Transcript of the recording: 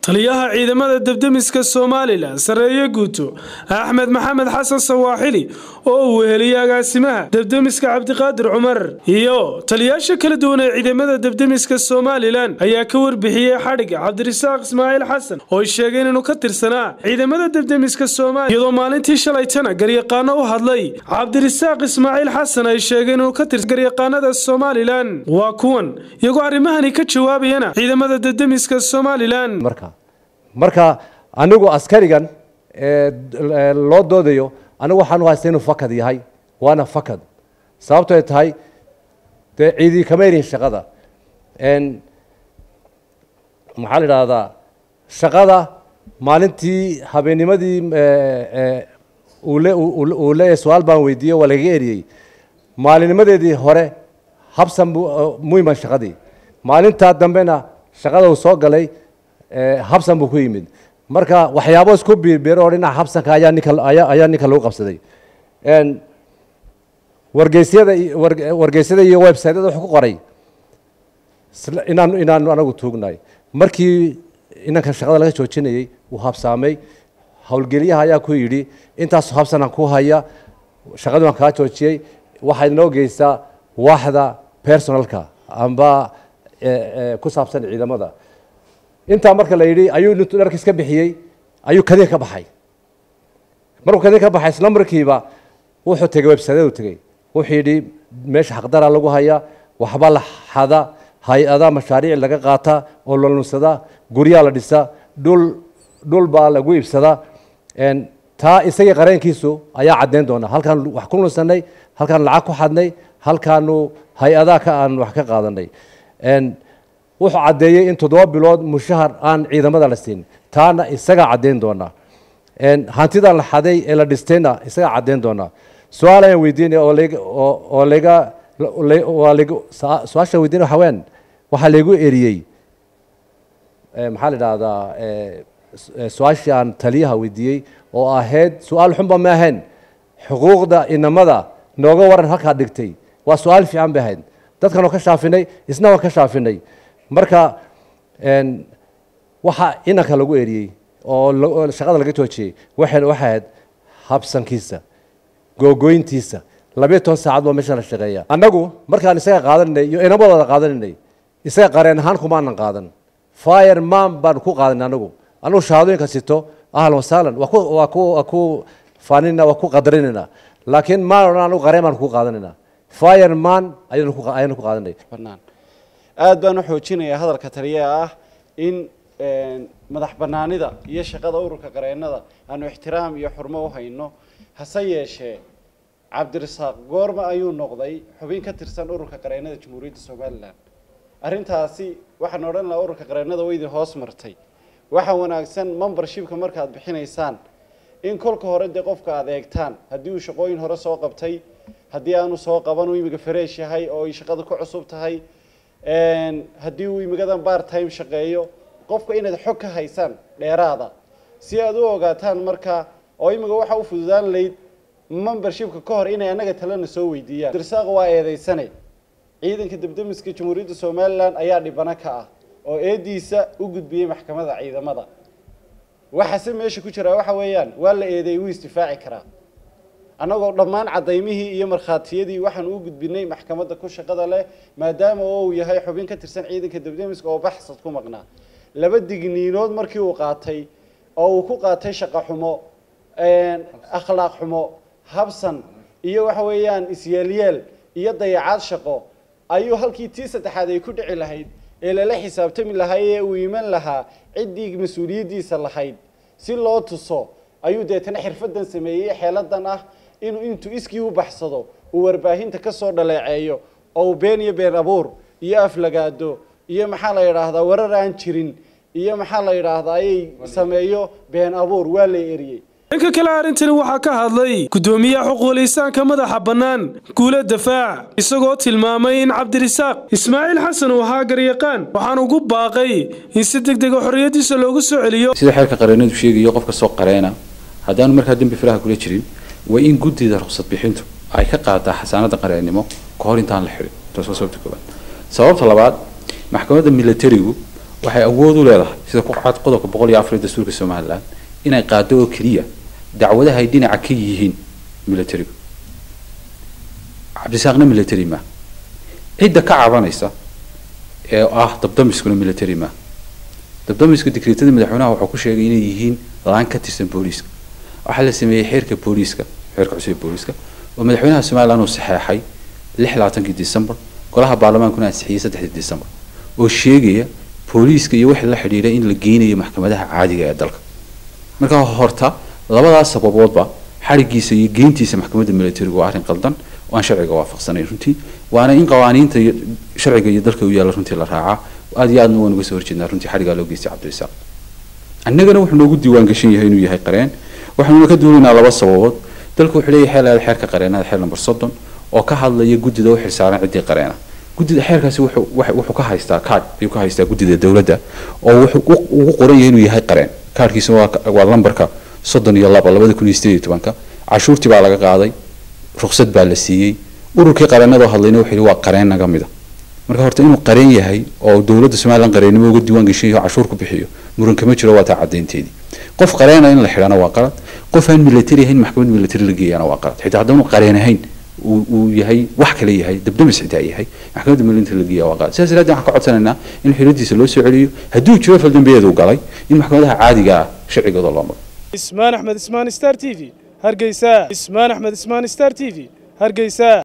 taliyaha ciidamada debdemiska somalilan sarreeye guuto axmed maxamed xasan sawaaxili oo uu weheliyey agaasimaha debdemiska cabdiqaadir cumar iyo taliyaasha kala duwan ee ciidamada debdemiska somalilan ayaa ka warbixiyey xadhigga cabdirasaaq ismaaciil xasan oo ay sheegeen inuu ka tirsanaa ciidamada debdemiska somalilan iyadoo maalintii shalaytana garyaqaano u hadlay cabdirasaaq ismaaciil xasan ay sheegeen inuu ka tirsan garyaqaanada somalilan waa kuwan iyagoo arrimahani ka jawaabayana ciidamada debdemiska somalilan marka marka anigu askarigan loo doodayo anigu waxaan u haysta inuu fakad yahay waana fakad sababto ay tahay dee ciidii kama erihin shaqada maxaa la idhaahdaa shaqada maalintii habeennimadii uu leeyahay su-aal baan weydiiyey waa lagaga eriyey maalinimadeedii hore habsan bu muhiman shaqadii maalintaa dambena shaqada uu soo galay habsan buu ku yimid marka waxyaabo isku biirbiiro oo dhinaca habsanka ayaa ninka ayaa ninka lagu qabsaday wargeysyada wargeysyada iyo websiteyada wuxuu ku qoray inaan inaanu anagu tuugnahay markii inankan shaqada laga joojinayey uu habsaamay howlgeliyaha ayaa ku yidhi intaasu habsanaan ku haya shaqadii waan kaa joojiyey waxaad inoo geysaa waaxda personalka amba ku saabsan ciidamada intaa marka la yidhi ayuu nintu dharka iska bixiyey ayuu kadin ka baxay markuu kadin ka baxay isla markiiba wuxuu tegey websiteyadu tegey wuxuu yidhi meesha xaqdara lagu haya waxba la xada hay-ada mashaariic laga qaata oo la nunsada guryaa la dhisa dhul dhul baa lagu iibsadaa taa isagii qareenkiisu ayaa caddeyn doona halkaan wax ku nunsanay halkaan lacag ku xadnay halkaanu hay-adaa ka aan wax ka qaadanay wuxuu caddeeyey in toddoba bilood mushahar aan ciidamada la siin taana isagaa caddeyn doonaa hantidan la xaday ee la dhistayna isagaa caddeyn doonaa su-aal ayaan weydiinaya oo laga su-aasha weydiinaya waxa weyan waxaa laygu eriyey maxaa la idhahdaa su-aashii aan taliyaha weydiiyey oo ahayd su-aal xunba ma ahayn xuquuqda inamada nooga waran halkaa dhigtay waa su-aal fiican bay ahayd dadkan oo ka shaafinay isna waan ka shaafinay marka waxa inanka lagu eriyey oo shaqada laga joojiyey waxay ahayd habsankiisa googoyntiisa labiyo toban saacad baa meesha la shaqeeya annagu markaan isaga qaadanay iyo inamadooda qaadananay isaga qareen ahaan kumaanan qaadan fire man baan ku qaadanay anagu anagu shahaadooyinka sito ahlan wasahlan waa ku waa ku waa ku faanina waa ku qadarinayna laakiin maan odhan anagu qareen baan ku qaadanayna fire man ayaynu ku ayaynu ku qaadanay bannaan aada baan u xoojinayaa hadalka taliyaha ah in madax bannaanida iyo shaqada ururka qareennada aanu ixtiraam iyo xurmo u hayno hase yeeshee cabdirasaaq goorma ayuu noqday xubin ka tirsan ururka qareennada jamhuuriyadda somalilan arrintaasi waxaan odhan lahaa ururka qareennada way idin hoos martay waxaa wanaagsan membershipka markaad bixinaysaan in kolka hore dee qofka aada eegtaan haddii uu shaqooyin hore soo qabtay haddii aanu soo qaban uu imiga fresh yahay oo ay shaqada ku cusub tahay haddii uu imigadan bar time shaqeeyo qofka inaad xog ka haysaan dheeraada si aad u ogaataan marka oo imiga waxa u fududaan layd membershipka ka hor inay annaga talena soo weydiiyaan dirsaaq waa eedeysane ciidanka debdemiska jamhuuriyadda somalilan ayaa dhibano ka ah oo eediisa u gudbiyey maxkamadda ciidamada waxaase meesha ku jiraa waxa weeyaan waa la eedeeyey wuu isdifaaci karaa annagoo dhammaan cadaymihii iyo markhaatiyadii waxaan u gudbinay maxkamadda ku shaqada leh maadaama oo uu yahay xubin ka tirsan ciidanka debdemiska oo baxsad ku maqnaa laba digniinood markii uu qaatay oo uu ku qaatay shaqo xumo akhlaaq xumo habsan iyo waxa weeyaan isyeelyeel iyo dayacaad shaqo ayuu halkii tii saddexaad ay ku dhici lahayd ee lala xisaabtami lahaa ee uu iman lahaa ciddii mas-uuliyaddiisa lahayd si loo tuso ayuu deetana xirfadan sameeyey xeeladan ah inuu intuu iskii u baxsado uu warbaahinta ka soo dhaleeceeyo oo uu been iyo been abuur iyo aflagaado iyo maxaa la yidhaahdaa warar aan jirin iyo maxaa la yidhaahdaa ayay sameeyo been abuur waa la eriyey dhanka kale arrintani waxaa ka hadlay guddoomiyaha xuquulisaanka madaxa bannaan guula dafaac isagoo tilmaamay in cabdirasaaq ismaaciil xasan uu ahaa garyaqaan waxaan ugu baaqay in si deg dega xorriyaddiisa loogu soo celiyo sida xeerka qareennadu sheegayo qofka soo qareena haddaanu markaa dembi faraha kula jirin waa in guddida ruqsad bixintu ay ka qaadaa xasaanada qareennimo ka hor intaan la xidhin taas waa sababta koowaad sababta labaad maxkamadda militarigu waxay awood u leedahay sida ku cad qodobka boqol iyo afar ee dastuurka somalilan inay qaado oo keliya dacwadaha ay dhinaca ka yihiin militarigu cabdisaaqna military ma cidda ka cabanaysa ee ah dabdamiskuna military ma dabdamiska digreetada madaxweynaha wuxuu ku sheegay inay yihiin laan ka tirsan booliiska waxaa la sameeyey xeerka booliiska xeerka cusub ee booliiska oo madaxweynaha somalilan uu saxeexay lix labaatankii december golaha baarlamaankuna ansixiyey saddexdii december oo sheegaya booliiska iyo wixii la xidhiidha in la geynayo maxkamadaha caadiga ee dalka marka horta labadaas sababoodba xarigiisa iyo geyntiisa maxkamadda militariga waa arrin qaldan oo aan sharciga waafaqsanayn runtii waana in qawaaniinta iyo sharciga iyo dalka u yaalla runtii la raacaa aad iyo aadna waan uga soo horjeednaa runtii xarigaa loo geystay cabdirisaaq annagana wuxuu noogu diiwaan gashan yahay inuu yahay qareen waxaanuna ka duulaynaa laba sababood dalku wuxuu leeyahay xeel aad xeerka qareenada xeer number soddon oo ka hadlaya guddida u xilsaaran ciddii qareena guddida xeerkaasi wuxuu wuxuu ka haystaa card ayuu ka haystaa guddida dowladda oo wuxuu ugu qoran yahay inuu yahay qareen kaarkiisa waa waa lambarka soddon iyo laba labada kun iyo sideed iyo tobanka cashuurtii baa laga qaaday ruqsad baa la siiyey ururkii qareenada hadlayna wuxuu yidhi waa qareen naga mida marka horta inuu qareen yahay oo dowladda somalilan qareennimo uga diiwaan gashan yahay oo cashuur ku bixiyo muran kama jiro waa taa caddaynteedii qof qareena in la xidhana waa qalad qof aan military ahayn maxkamad military la geeyana waa qalad xitaa haddaanu qareen ahayn uu yahay wax kale yahay dabdamis xitaa yahay maxkamadda military la geeya waa qalad sidaas daraadeed waxaan ka codsanaynaa in xiriirdiisa loo soo celiyo hadduu jiro faldambiyeed uu galay in maxkamadaha caadiga ah sharcigooda loo maro ismaan axmed ismaan star t v hargeysa ismaan axmed ismaan star t v hargeysa